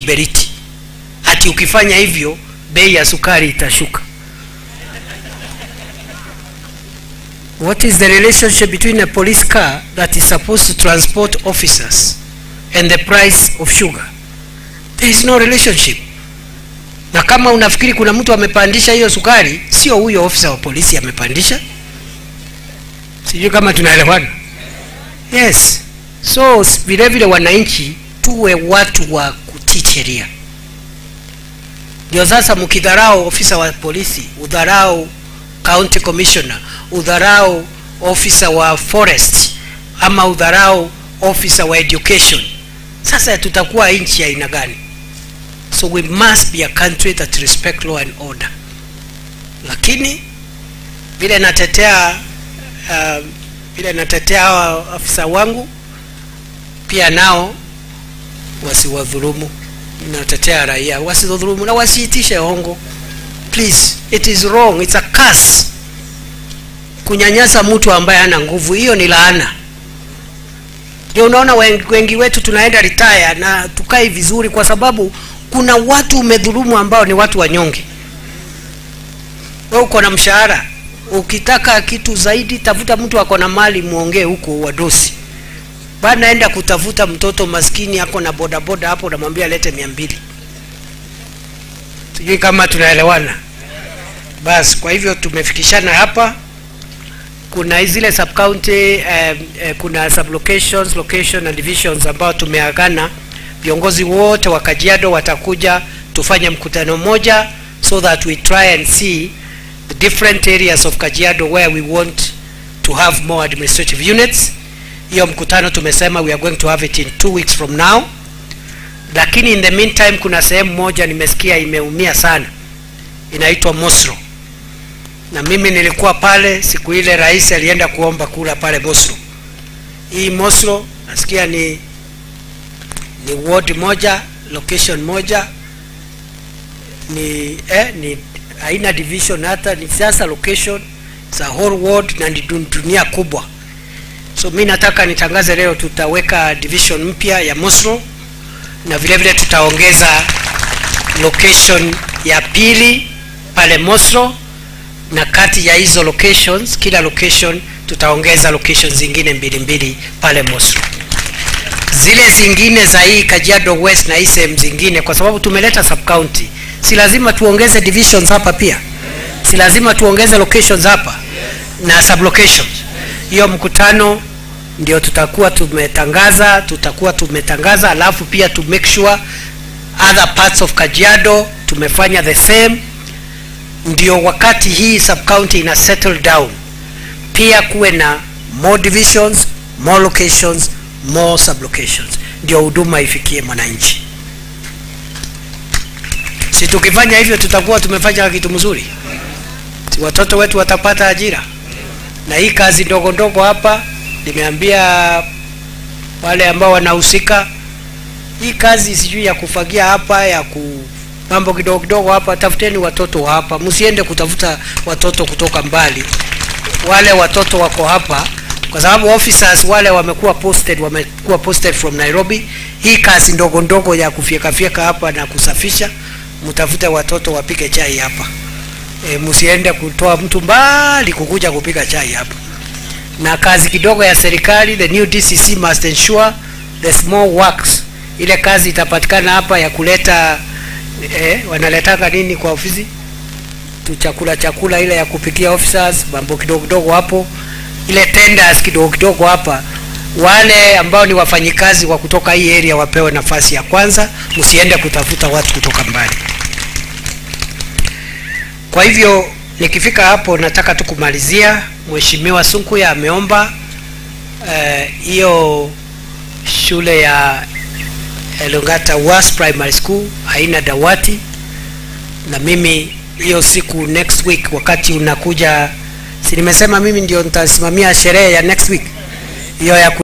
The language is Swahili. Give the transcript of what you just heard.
kiberiti hati ukifanya hivyo bei ya sukari itashuka what is the relationship between a police car that is supposed to transport officers and the price of sugar there is no relationship na kama unafikiri kuna mtu amepandisha hiyo sukari sio huyo ofisa wa polisi amepandisha sijui kama tunaelewana yes so s- vile vile wananchi tuwe watu wa kutii sheria ndio sasa mkidharau ofisa wa polisi udharau county commissioner udharau ofisa wa forest ama udharau ofisa wa education sasa tutakuwa nchi ya aina gani so we must be a country that respect law and order lakini vile natetea uh, vile natetea hawa afisa wangu pia nao wasiwadhulumu natetea raia wasiwadhulumu na wasiitishe hongo please it is wrong it's a curse kunyanyasa mtu ambaye hana nguvu hiyo ni laana ndio unaona wengi, wengi wetu tunaenda retire na tukai vizuri kwa sababu kuna watu umedhulumu ambao ni watu wanyonge we uko na mshahara ukitaka kitu zaidi tafuta mtu ako na mali muongee huko wadosi bana enda kutafuta mtoto maskini ako na bodaboda hapo unamwambia lete mia mbili sijui kama tunaelewana basi kwa hivyo tumefikishana hapa kuna zile sub county eh, eh, kuna sub locations location and divisions ambao tumeagana viongozi wote wa Kajiado watakuja tufanye mkutano mmoja so that we try and see the different areas of Kajiado where we want to have more administrative units hiyo mkutano tumesema we are going to have it in two weeks from now lakini in the meantime kuna sehemu moja nimesikia imeumia sana inaitwa Mosro na mimi nilikuwa pale siku ile rais alienda kuomba kula pale Mosro hii Mosro nasikia ni ni ward moja location moja ni eh, ni haina division hata ni sasa location za whole ward na ni dun- dunia kubwa so mi nataka nitangaze leo tutaweka division mpya ya Mosro na vile vile tutaongeza location ya pili pale Mosro na kati ya hizo locations kila location tutaongeza locations zingine mbili mbili pale Mosro zile zingine za hii Kajiado West na hii sehemu zingine kwa sababu tumeleta sub county si lazima tuongeze divisions hapa pia si lazima tuongeze locations hapa na sub locations hiyo mkutano ndio tutakuwa tumetangaza tutakuwa tumetangaza alafu pia to make sure other parts of Kajiado tumefanya the same ndio wakati hii sub county ina settle down pia kuwe na more divisions more locations more sub locations ndio huduma ifikie mwananchi si tukifanya hivyo tutakuwa tumefanya kitu mzuri si watoto wetu watapata ajira na hii kazi ndogo ndogo hapa nimeambia wale ambao wanahusika hii kazi sijui ya kufagia hapa ya ku mambo kidogo kidogo hapa tafuteni watoto wa hapa msiende kutafuta watoto kutoka mbali wale watoto wako hapa kwa sababu officers wale wamekuwa posted wamekuwa posted from Nairobi hii kazi ndogo ndogo ya kufyekafyeka hapa na kusafisha mtafute watoto wapike chai hapa e, msiende kutoa mtu mbali kukuja kupika chai hapa na kazi kidogo ya serikali the new DCC must ensure the small works ile kazi itapatikana hapa ya kuleta eh, wanaletaka nini kwa ofisi tu chakula chakula ile ya kupikia officers mambo kidogo kidogo hapo ile tenders kidogo kidogo hapa wale ambao ni wafanyikazi wa kutoka hii area wapewe nafasi ya kwanza msiende kutafuta watu kutoka mbali kwa hivyo nikifika hapo nataka tu kumalizia mheshimiwa Sunkuya ameomba hiyo uh, shule ya Elongata Was Primary School haina dawati na mimi hiyo siku next week wakati unakuja si nimesema mimi ndio nitasimamia sherehe ya next week hiyo ya ku